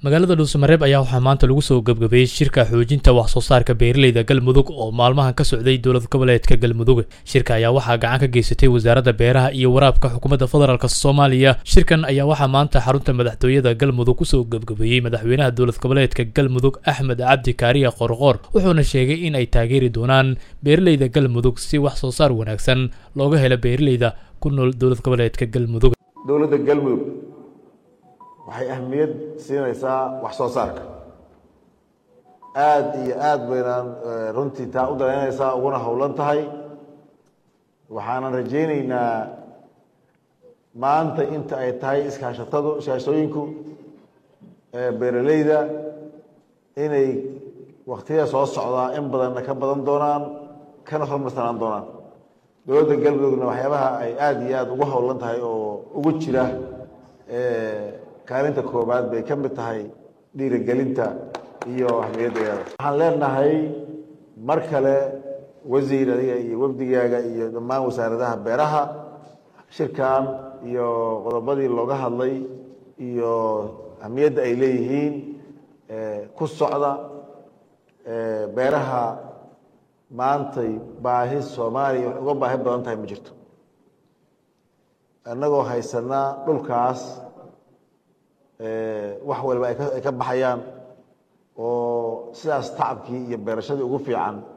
magaalada dhuusamareeb ayaa waxaa maanta lagu soo gebgabeeyey shirka xoojinta wax soo saarka beeraleyda galmudug oo maalmahan ka socday dowlad goboleedka galmudug shirka ayaa waxaa gacan ka geysatay wasaaradda beeraha iyo waraabka xukuumadda federaalk soomaaliya shirkan ayaa waxaa maanta xarunta madaxtooyada galmudug kusoo gebgabeeyey madaxweynaha dowlad goboleedka galmudug axmed cabdi kaariya qorqoor wuxuuna sheegay in ay taageeri doonaan beeraleyda galmudug si wax soo saar wanaagsan looga helo beeraleyda ku nool dowlad goboleedka galmudug dowladda galmudug waxay ahmiyad siinaysaa wax soo saarka aada iyo aada baynaan runtii taa u danaynaysaa uguna howlan tahay waxaanan rajayneynaa maanta inta ay tahay iskaashatadu iskaashatooyinku beeraleyda inay waktiyada soo socdaa in badanna ka badan doonaan kana hormarsanaan doonaan dowladda galmudugna waxyaabaha ay aada iyo aada ugu howlan tahay oo ugu jira kaalinta koobaad bay ka mid tahay dhiirigelinta iyo ahmiyaddeeda waxaan leenahay mar kale wasiir adiga iyo wafdigaaga iyo dhammaan wasaaradaha beeraha shirkan iyo qodobadii looga hadlay iyo ahmiyadda ay leeyihiin ku socda beeraha maantay baahi soomaaliya wax uga baahi badan tahay ma jirto annagoo haysanaa dhulkaas wax waliba ay ka baxayaan oo sidaas tacabkii iyo beerashadii ugu fiican